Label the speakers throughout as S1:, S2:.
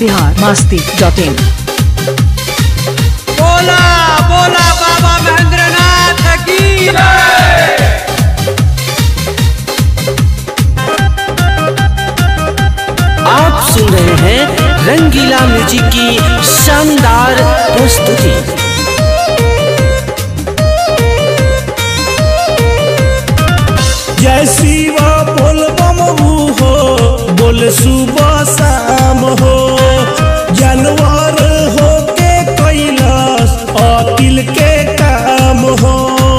S1: Bihar Masti dot in
S2: बोला बोला बाबा महेंद्रनाथ की
S3: आप सुन रहे हैं रंगीला म्यूजिक की शानदार प्रस्तुति
S4: जय शिवा बोल बम हो बोल सुबह शाम हो जानवर हो के कैलाश अकिल के काम हो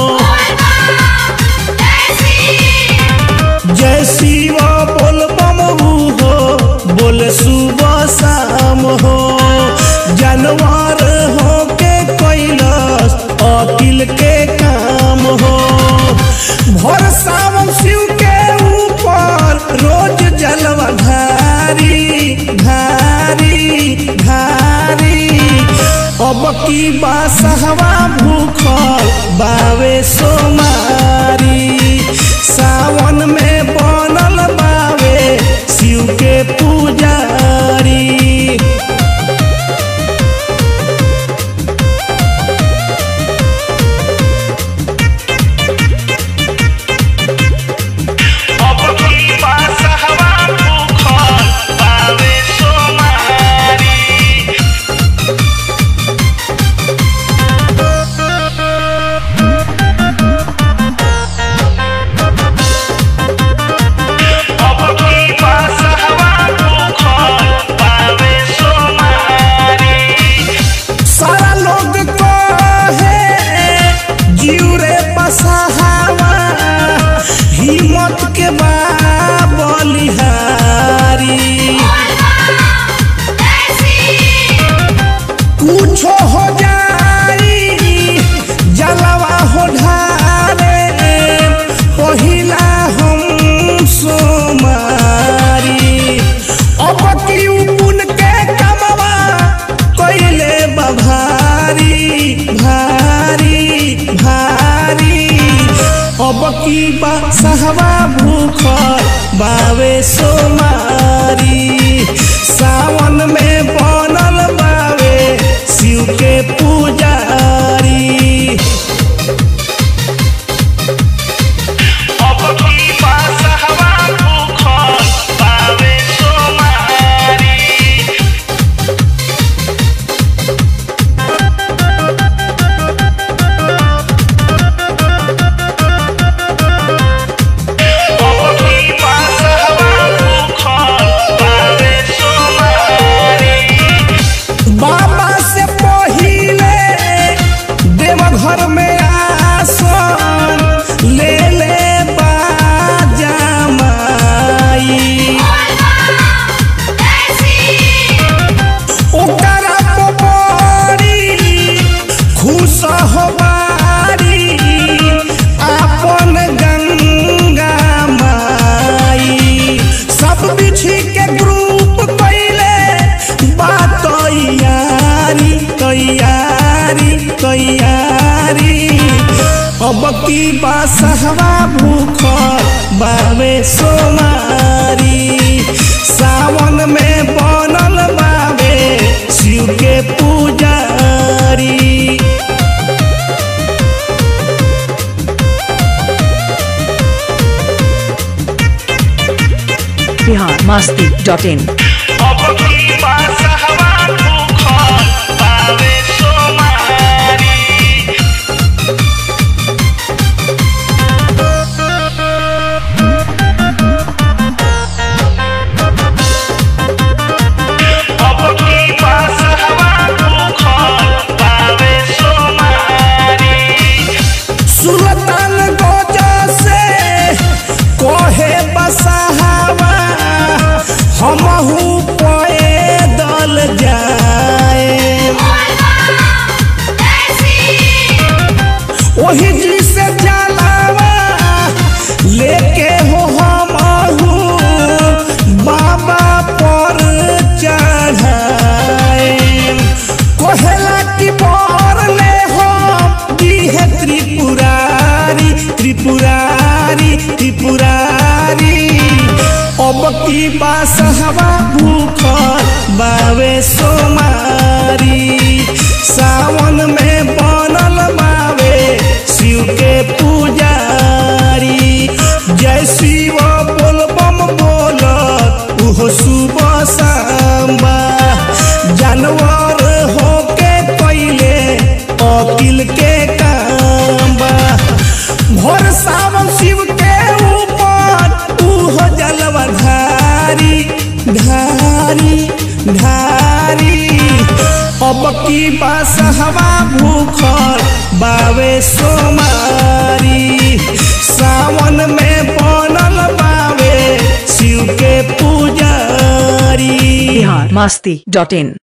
S4: जय शिवा बोल बम हो बोल सुबह शाम हो जानवर हो के कैलाश अकिल के काम हो भोर सावन शिव के ऊपर रोज जलवा धारी धारी धारी अब की बासहवा भूखल बावे सोमारी सावन में बनल बावे शिव के पुजारी अब की बासहवा भूखल बावे सोमारी अब की बासहवा भूखल बावे सोमारी सारा लोग कहे जीव रे बसहावा हिम्मत के बा बलिहारी कुछो हो जाई जलवा हो ढारे पहिला हम सोमारी अब की उपुन के कमवा कइले बा भारी भारी भारी अब की बा सहवा भूखल बावे सोमारी सावन में बनल बावे शिव के पुजारी अब की बा सहवा भूखल बावे सोमारी अब की बा सहवा भूखल बावे सोमारी बाबा से पहिले देवघर में आसन ले ले बाजा माई ओकरा को बड़ी खुश हो बारी आपन गंगा माई सब बिछी के ग्रुप कैले बात तैयारी तैयारी तैयारी अब की बासहवा भूखल बावे सोमारी सावन में बनल बावे शिव के पुजारी
S1: बिहार मास्ती डॉट इन
S4: अब की बासहवा भूखल बावे सोमारी अब की बासहवा भूखल बावे सोमारी सुल्तान गोजा से कोहे बसहावा हमहू पैदल जाए वही जी से जलावा लेके हो हमहू बाबा पर चढ़ाए कोहला की पर ले हो दी है त्रिपुरारी त्रिपुरारी त्रिपुरारी अब की बासहवा भूखल बावे सोमारी सावन में बनल बावे शिव के पुजारी जय शिव बोल बम बोलत उहो सुबह सांबा जानवर होके कैले अकिल के काम बा भोर सावन शिव के ऊपर उहो जलवा धारी धारी धारी अब की बास हवा भूखल बावे सोमारी सावन में बनल बावे शिव के पुजारी
S1: बिहार मस्ती डॉट इन